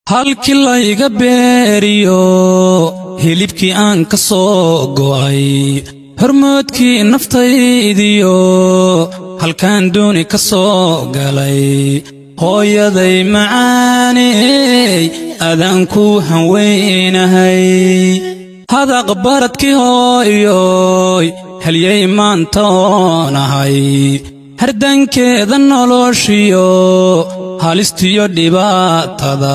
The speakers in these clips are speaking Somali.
halkii layga beeriyo hilibkii aan ka soo go'ay hormoodkii naftaydiyo halkaan dooni ka soo galay hooyaday macaaney adaan ku hanweynahay hadaq baradkii hooyoy helyay maantoonahay hardankeeda noloshiyo halistiyo dhibaatada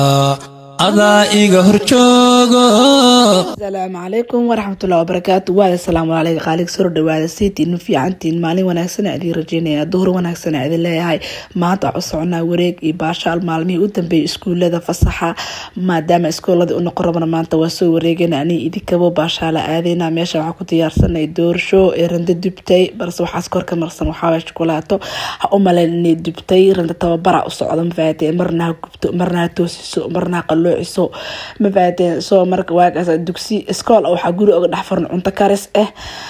adaa iga hor joogo asalaamu calaykum waraxmatullahi wabarakaatu waada salaamu calayka qaalig soo dhawaada saytiin fiicantiin maalin wanaagsan idin rajeynaya duhur wanaagsan idin leeyahay maanta waxu soconaa wareeg iyo baashaal maalmihii u dambeeyay iskuulada fasaxa maadaama iskooladii u noqon rabana maanta waa soo wareegana ani idinkabo baashaala aadeyna meesha waxaa ku diyaarsanay doorsho ee randa dubtay balse waxaas kor ka marsan waxaaway shukulaato ha u maleyn inay dubtay randa tababara u socdo mafahatee marna ha gubto marna ha toosiso marna ha qalloociso mafahatee soo marka waagaas dugsi iskool waxaa guri oga dhex furan cunto karis ah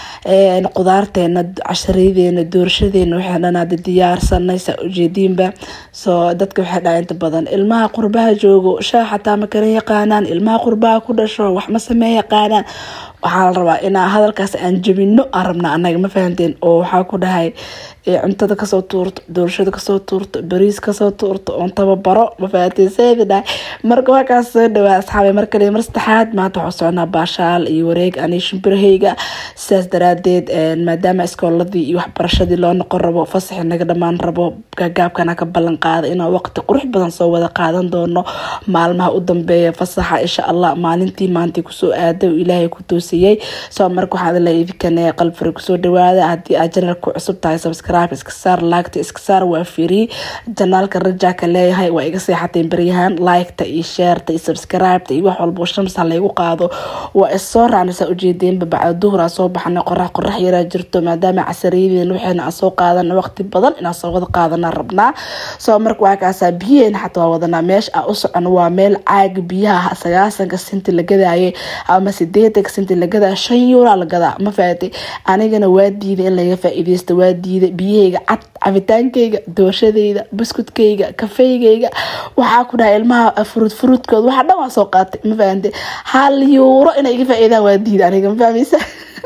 qudaarteena casharadeena doorshadeena waxay dhanaada diyaarsanay saa ujeediinba soo dadka waxay dhaha inta badan ilmaha qurbaha joogo shaah xataa ma kala yaqaanaan ilmaha qurbaha ku dhasho wax ma samee yaqaanaan waxaa la rabaa inaa hadalkaas aan jabino aan rabnaa anaga ma fahanteen oo waxaa ku dhahay cuntada kasoo tuurto doorashada kasoo tuurto bariis kasoo tuurto oon tababaro ma fahanteen seedi dhahay marka waakaas soo dhawaa asxaabay mar kale mar saddexaad maanta waxaa soconaa baashaal iyo wareeg ani shimbirahayga sidaas daraadeed maadaama iskooladii iyo waxbarashadii loo noqon rabo fasaxi naga dhammaan rabo gaagaabkana ka ballan qaada inaan waqti qurux badan soo wada qaadan doono maalmaha u dambeeya fasaxa insha allah maalintii maantii kusoo aaday ilaahay ku toosiyey soo marka waxaad la idinkan qalbfari kusoo dhawaada haddii aad janalku cusub tahay subscribe iska saar laagta iska saar waa free janaalka rajaaka leeyahay waa iga seexateen baryahan liketa iyo sheerta iyo subscribeta iyo wax walbo shamsa laygu qaado waa issoo raacnaysaa ujeedeenba bacda duhuraa soo baxnay qorax qorax yaraa jirto maadaama casariyadeen waxayna aan soo qaadana waqti badan inaan soo wada qaadana rabnaa soo marka waa kaasaa biyaheena xataa waa wadanaa meesha aan u socono waa meel caaga biyaha sagaasanka sinti la gadaaye ama sideetanka sinti la gadaa shan yuuraa la gadaa ma fahatay anigana waa diiday in laga faa-iideysto waa diiday biyahayga cad cabitaankayga doorshadayda buskudkayga kafeygayga waxaa ku dhahay ilmaha furud furudkooda waxa dhan waa soo qaatay ma fahamte hal yuuro inay iga faa-iidaan waa diiday aniga ma fahmaysa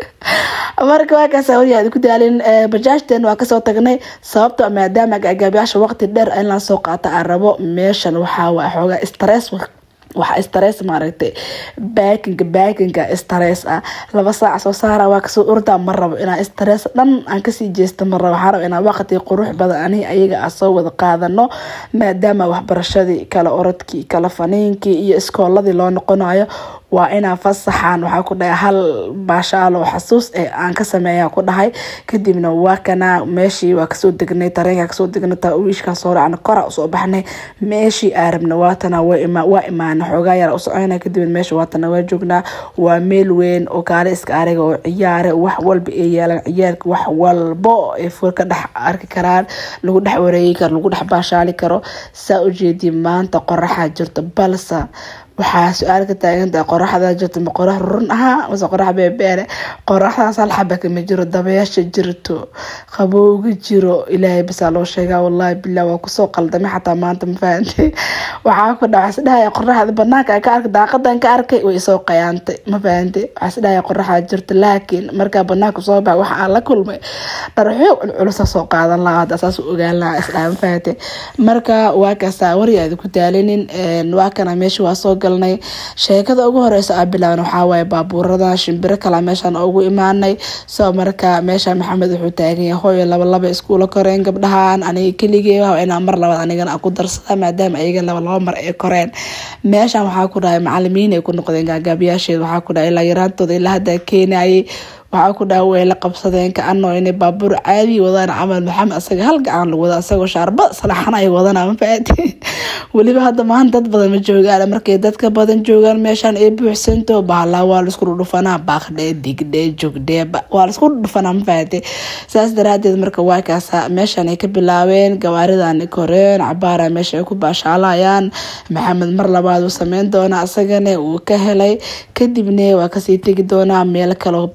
marka waa kaasa waryaad ku daalin bajaajteen waa kasoo tagnay sababto maadaama gaagaabayaasha waqti dheer inlaan soo qaata aan rabo meeshan waxaa waa xoogaa stress waxa stress maaragtay baakinka baakinka stress ah laba saac soo saara waa kasoo ordaa ma rabo inaa stress dhan aan kasii jeesta ma rabo waxaa rabo inaa waqti qurux badan ani ayaga aan soo wada qaadano maadaama waxbarashadii kala orodkii kala faniinkii iyo iskooladii loo noqonayo waa inaa fasaxaan waxaa ku dhahay hal baashaalo xasuus ee aan ka sameeya ku dhahay kadibna waa kana meeshii waa kasoo degnay tareenka kasoo degnay wiishkaa soo raacna kora usoo baxnay meeshii aarabna waatana waa imaana xoogaa yara usocona kadibna meesha waatana waa joognaa waa meel weyn oo kaale iska ariga oo ciyaare wax walba ay yeelaan ciyaarka wax walbo ay fur ka dhex arki karaan lagu dhex wareegi karo lagu dhex baashaali karo saa ujeediya maanta qoraxaa jirto balsa waxaa su-aal ka taagantaha qoraxda jirto ma qorax run ahaa mase qorax beebeere qoraxdaas hal xaba kama jiro dabayaasha jirto qabowga jiro ilaahay basaa loo sheegaa wallahi bilah waa kusoo qaldamay xataa maanta ma fahantay waxaa ku dhaca isdhahaya qoraxda banaanka ka arkay daaqadan ka arkay way isoo qayaantay ma fahantay waxaa isdhahaya qoraxda jirto laakiin markaa banaanka soo baxa waxa aan la kulmay dharxoog culculusa soo qaadan lahaa hadda saas u ogaan lahaa isdhaha ma fahantay marka waa kaasaa waryaadi ku daalinin waa kana meesha waa soo galnay sheekada ugu horeysa aa bilaaban waxaawaay baabuurada shimbiro kala meeshaan ugu imaanay soo marka meesha maxamed wuxuu taaganya hooyo labalaba iskuula koreen gabdhahan aniga keligee inaa mar labaad anigana ku darsada maadaama ayaga laba laba mar ay koreen meeshan waxaa ku dhahay macalimiin ay ku noqdeen gaagaabayaasheed waxaa ku dhahay ilaa yaraantooda ilaa haddaa keenayay waxaa ku dhaha way la qabsadeen kaanoo inay baabuur caadi wadaan camal maxamed asaga hal gacan lagu wada asagoo shaarba salaxan ay wadana ma faati weliba hadda maanta dad badan ma joogaan markay dadka badan joogaan meeshaan ay buuxsanto bahalaa waa laisku dhudhufanaa baaqdhee digdhee jogdhee waa laisku dhudhufanaa ma faati saas daraadeed marka waa kaasa meeshaan ay ka bilaabeen gawaaridan koreen cabaara meesha ay ku baashaalayaan maxamed mar labaad uu sameyn doona asagana uu ka helay kadibne waa kasii tegi doonaa meel kaloo badana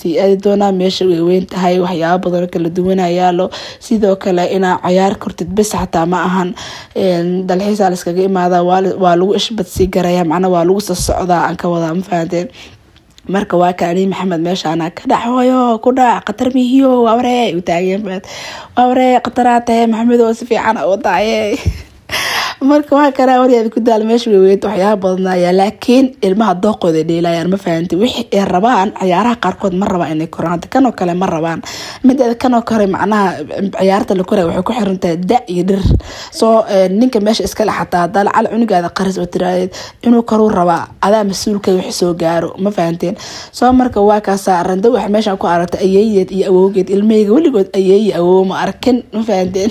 sii aadi doonaa meesha way weyn tahay waxyaabo badanoo kala duwana yaalo sidoo kale inaa cayaar kortid bes xataa ma ahan dalxiisa laskaga imaada waa lagu ishbadsii garaya macnaa waa lagu soo socdaa aan ka wadaa ma fahanteen marka waa kaani maxamed meeshaana ka dhac hooyo ku dhac khatar mihiyo waa waree u taageen waa waree khataraa tahe maxamed oo si fiican u daaye marka waa kanaa waryaad ku daal meesha weyweynta waxyaaba badanaya laakiin ilmaha dooqooda dheelayaan ma fahanti wixii ay rabaan ciyaaraha qaarkood ma rabaan inay koraan hadda kanoo kale ma rabaan mideeda kanoo kale macnaha ciyaarta la koraya waxay ku xiran tahay da iyo dhir soo ninka meesha iskale xataa hadaa lacal cunugaada qaris oo tiraadeed inuu koruu rabaa adaa mas-uulka wix soo gaaro ma fahanteen soo marka waa kaasa rando wax meeshan ku aragta ayeeyeed iyo awowgeed ilmaheyga weligood ayeeye awow ma arkin ma fahanteen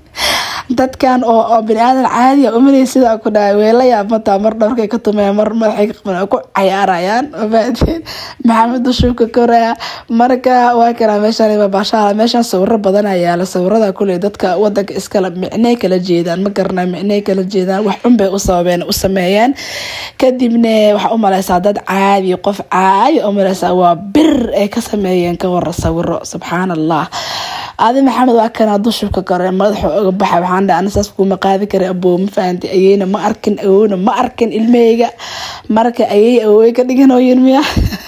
dadkan oo oo bini-aadan caadiya umalay sidaa ku dhahay weelayaa mataa mar dhabarkay ka tumeen mar madaxay ka qaban ku cayaarayaan mafahateen maxamed dushuubka koraya marka waa kanaa meeshaan baashaala meeshaan sawiro badan ayaala sawirada kuley dadka wadanka iskala micnay kala jeedaan ma garana micnay kala jeedaan wax unbay u sababeen u sameeyeen kadibna waxaa umaleysaa dad caadi qof caadi umaleysaa waa bir ay ka sameeyeen ka wara sawiro subxaan allah adi maxamed waa kanaa dushubka kore madaxa oga baxa waxaan dhaha anisaas kuma qaadi kara aboo ma fahanti ayeyna ma arkin awowna ma arkin ilmaheyga marka ayey awowey ka dhiganooyin miya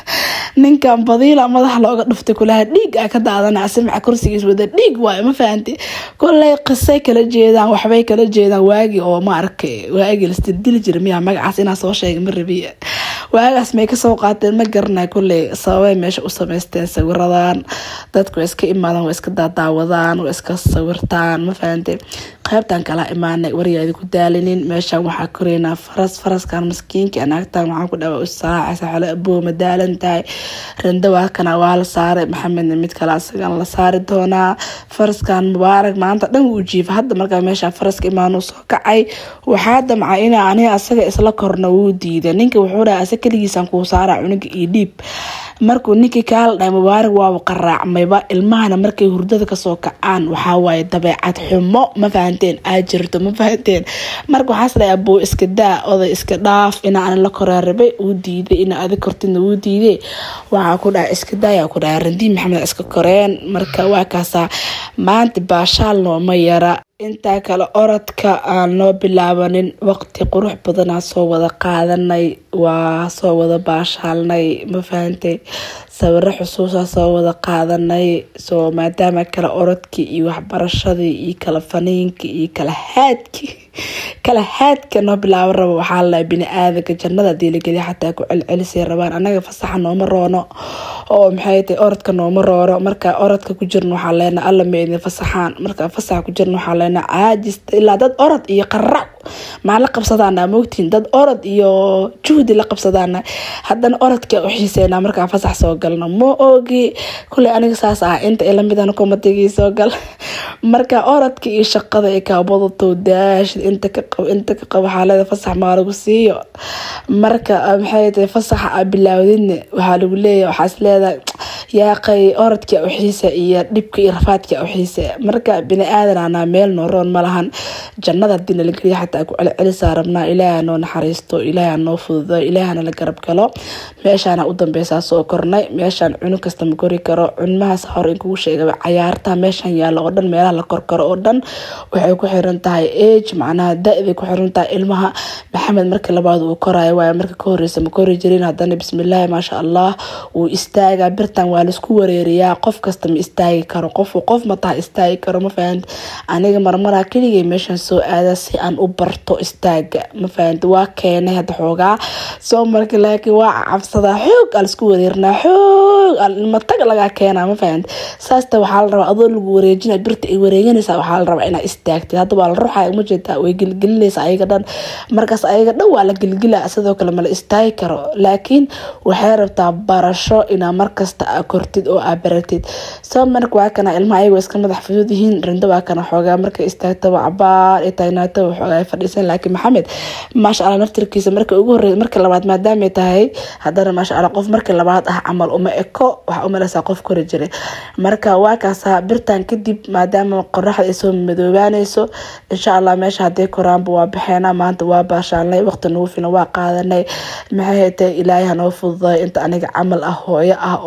ninkan badiila madaxa looga dhuftay kulaha dhiig a ka daadana asimaca kursigiis wada dhiig waay ma fahanti koley qisay kala jeedaan waxbay kala jeedaan waagi oo ma arkay waagi lasdildili jira miya magacaas inaa soo sheega ma rabiya waagaas may kasoo qaateen ma garanay koley sababay meesha u sameysteen sawiradan dadku way iska imaadaan way iska daadaawadaan way iska sawirtaan ma fahante qaybtan kala imaanay waryaadi ku daalinin meeshan waxaa koreynaa faras faraskan maskiinka anaagtan waxaan ku dhawa usaacaysa xale aboo ma daalan tahay randawakana waa la saaray maxamedna mid kale asagan la saari doonaa faraskan mubaarak maanta dhan wuu jiifa hadda markaa meesha faraska imaanuu soo kacay waxaa damca ina aniga asaga isla korna wuu diiday ninka wuxuu dhaha asa keligiisan kuu saara cunuga iyo dhiib markuu ninkii kaala dhahay mubaarak waaba qaraacmayba ilmahana markay hurdada kasoo kacaan waxawaaye dabeecad xumo ma fahanteen aa jirto ma fahanteen marka waxaas dhahay abuu iska daa oday iska dhaaf ina ana la koraarabay uu diiday ina adig kortidna wuu diiday waxaa ku dhahay iska daaya ku dhahay randii maxamed iska koreen marka waa kaasaa maanta baashaal nooma yara intaa kale orodka aan noo bilaabanin waqti qurux badanaa soo wada qaadanay waa soo wada baashaalnay ma fahantay sawiro xusuusaa soo wada qaadanay soo maadaama kale orodkii iyo waxbarashadii iyo kala faniinkii iyo kala haadkii kala haadka noo bilaaban rabo waxaa lalahay bini-aadanka jannada diiligeliya xataa ku celcelisay rabaan anaga fasaxa nooma roono oo maxay tahay orodka nooma roono marka orodka ku jirna waxaa leena alla ma idin fasaxaan marka fasaxa ku jirna waxaa leena caajista ilaa dad orod iyo qarac maa la qabsadaana moogtiin dad orod iyo juhdi la qabsadaana haddana orodka u xiiseynaa markaa fasax soo galno ma ogi kuley aniga saas ah inta ilamidan komatigii soo gal marka orodka iyo shaqada ay kaabadato daashid inta ka qabo inta ka qabo xaalada fasax maa lagu siiyo marka maxay tahay fasaxa a bilaawdidna waxaa lagu leeyahay waxaas leedahay yaaqay orodka u xiisa iyo dhibka iyo rafaadka u xiisa marka bini aadan anaa meel nooroon ma lahan jannada hadii nala geliya xataa ku celcelisaa rabnaa ilaaha noo naxariisto ilaaha noo fududo ilaahana la garab galo meeshaana u dambeysaa soo kornay meeshaan cunug kasta ma kori karo cunmahaas hore in kugu sheegaba cayaarta meeshan yaalla oo dhan meelaha la korkaro oo dhan waxay ku xiran tahay age macnaha da-day ku xiran tahay ilmaha maxamed marka labaad uu korayo waayo marka ka horeysa ma kori jirin haddana bismillaahi maasha allah wuu istaagaa birtan waa laisku wareeriyaa qof kasta ma istaagi karo qof qof mataa istaagi karo ma fahanta aniga marmaraa keligay meeshan soo aada si aan u barto istaaga ma fahanta waa keenay hadda xoogaa soo marka laakiin waa cabsadaa xoog aa laisku wareerinaa xoog matag lagaa keenaa ma fahanta saasta waxaa la rabaa adoo lagu wareejina birta ay wareeganaysaa waxaa la rabaa inaa istaagtid hadda waa la ruuxaya ma jeetaa way gelgelinaysa ayaga dhan markaas ayaga dhan waa la gelgila sidoo kale mala istaagi karo laakiin waxay rabtaa barasho inaa markasta aa kortid oo aa baratid soo marka waa kana ilmaha ayagoo iska madax fudud yihiin rindo waa kana xoogaa markay istaagtaba cabaar ay taagnaataba xoogaa ay fadhiisan laakiin maxamed maasha allah naftirkiisa marka ugu horreys marka labaad maadaamay tahay haddana maasha allah qof marka labaad ah camal uma eko waxaa umalaysaa qof kori jiray marka waa kaasaa birtan kadib maadaama qoraxda ay soo madoobaanayso insha allah meesha haday koraanba waa baxeena maanta waa baashaalnay waqti nagu filan waa qaadanay maxay hatay ilaahay hanoo fududay inta aniga camal ah hooyo ah oo maaragta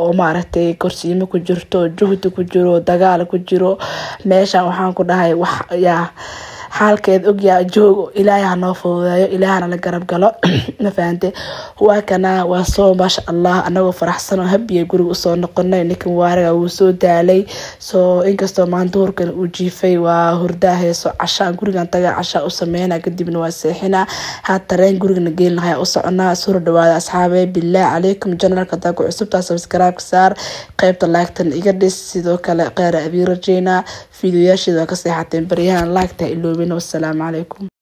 maaragtay korsiimo ku jirto juhdi ku jiro dagaal ku jiro meeshan waxaan ku dhahay wax yaa xaalkeed ogyaa joogo ilaahay hanoo fududeeyo ilaahana la garab galo ma fahante waa kana waa soo maasha allah anagoo faraxsan oo habiya guriga usoo noqonay ninkan waariga wuu soo daalay soo inkastoo maanta hurkan uu jiifay waa hurdaa heeso cashaan gurigan taga cashaa u sameyna kadibna waa seexina haa tareen gurigana geyn lahaa u soconaa soo dhawaada asxaabe bilaah calaykum janalka hadaa ku cusubtaa sabskaraabka saar qeybta laagtan iga dhis sidoo kale qeyra abii rajeynaa fiidiyoyaasheeda waa ka seexateen baryahan laagta iloobin wassalaamu calaykum